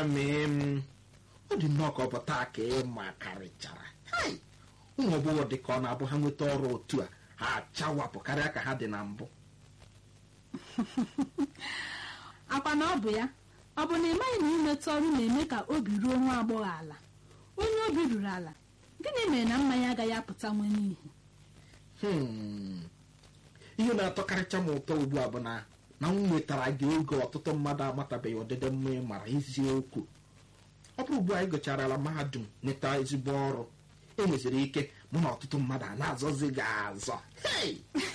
amị m ọ dị nnọọ ka ọ bụ taa ka ị ma karịchara Hai! ụmụ ọgbọghọ dị ka ọ na-abụ ha nweta ọrụ otu a ha achawapụ karịa ka ha dị na mbụ akwa na ọ bụ ya ọ bụ na ị maghị na imetụ ọrụ na-eme ka obi ruo nwa agbọghọ ala onye obi ruru ala gịnị mere na mmanya agaghị apụta nwe n'ihi Hmm. ihe na-atọkarịcha m ụtọ ugbu a bụ na na m nwetara gị ego ọtụtụ mmadụ amatabeghị ọdịdị mma ị mara eziokwu ọ bụrụ ugbu a anyị gụcharala mahadum nweta ezigbo ọrụ enweziri ike mụ na ọtụtụ mmadụ a na-azọzi gị azọ Hey!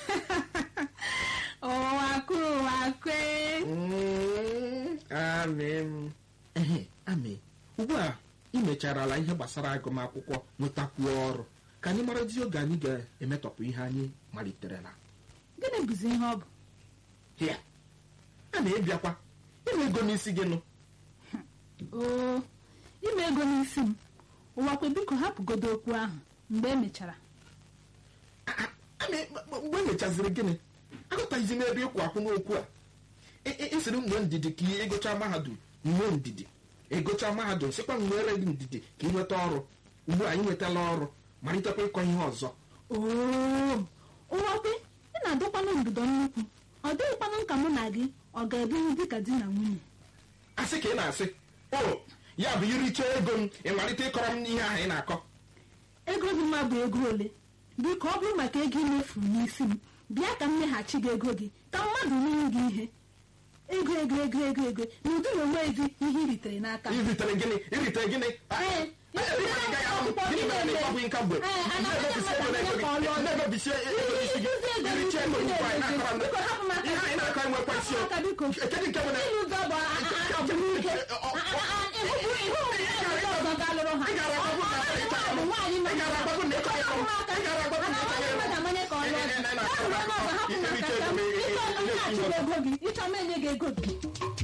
ụwakụ ụwakwe Mm, amị m ehe amị ugbu a ị mecharala ihe gbasara agụmakwụkwọ nwetakwuo ọrụ ka anyị marazi oge anyị ga-emetọpụ ihe anyị maliterela gịnị bụzi ihe ọ bụ hịa a na-ebiakwa ịnwe ego n'isi gị nụ oo ime ego n'isi m ụwakwe biko hapụgodo okwu ahụ mgbe e mechara A- a- a na- mgbe emechaziri gịnị agụtaghịzi m ebe ịkwụ akwụ n'okwu a Ị- ị- ịsịrị m nwee ndidi ka ị ịgụcha mahadum nwee ndidi ịgụcha mahadum sịkwa m nwere gị ndidi ka ị nweta ọrụ ugbu a ị nwetala ọrụ malitekwa ịkọ ihe ọzọ oo ụwakwe ị na-adọkwanụ mbido nnukwu ọ dịghịkwanụ ka mụ na gị ọ ga-ebinwu dịka di na nwunye asị ka ị na-asị o ya bụ iricha ego m ịmalite ịkọrọ m ihe ahụ ị na-akọ ego gị mma bụ ego ole biko ọ bụrụ maka ego imefuru n'isi m bịa ka m meghachi gị ego gị ka mmadụ nye gị ihe ego ego ego ego ego na ụdị na onwe gị ihe i ritere n'aka iritere gịnị iritere gịnị Ee, Gịnị mere na ịkpagbu nka mgbe? Ee, ana- Na-emebisi ego na ego gị. ka ọ lụọ. Na-emebisi ego n'isi gị. Ịrụzi ego Iricha ego n'isi ugbu a, ị gị na-akọrọ m. biko hapụ m aka. Ihe anyị na-akọ enwekwa isi o. Hapụ m aka, biko. Kedu nke bụ na- Ịrụ ụzọ bụ a- a- a- ọdịnihu. A- a- a- ịhụ ịhụ ụmụ ọzọ ga-alụrụ ha. Ị gara agbagbu na- Ọ- ọ- ọ bụ nwaanyị nọ Ị gara agbagbu na ịchọ ịkọ m. Hapụ m aka. Ị gara agbagbu na Ana- ịchọ onye ịkọ m. mmadụ amanye ka ọ lụọ. Ị- ị- ị- ị- ị- Hapụ m aka, hapụ m aka, Iricha ego ka m- m, ị- ị- Ịchọ ị- ị- mmeghachi ị- ego gị. Ịchọ m enye gị ego gị.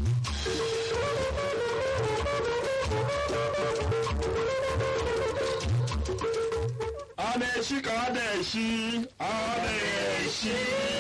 ọ na-eshi ka ọ na-eshi ọ na-eshi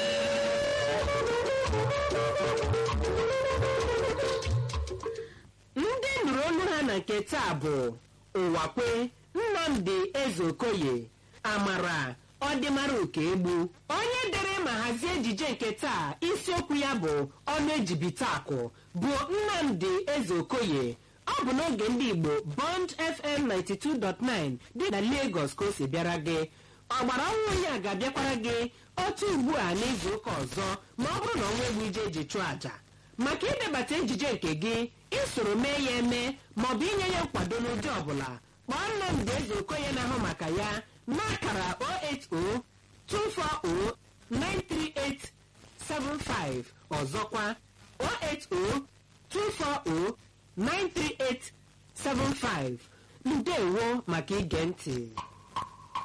ndị nụrụ olu ha na nke taa bụ ụwakwe nnamdi ezeokoye amara ọdịmara okegbu onye dere ma hazie ejije nke taa isiokwu ya bụ ọnụ ejibite akụ bụ nnamdi ezeokoye ọ bụ n'oge ndị igbo bond fm 92.9 dị na lagos ka o si bịara gị ọgbara ọhụrụ ya ga-abịakwara gị otu ugbu a n'izu ụka ọzọ ma ọ bụrụ na ọnwa egwu ije eji chụọ àjà maka idebata ejije nke gị isoro mee ya eme maọbụ inye ya nkwado n'ụdị ọbụla kpọọ nnamdị eze okoye na-ahụ maka ya n'akara 08024093875 ọzọkwa 08024093875 ndewo maka ige ntị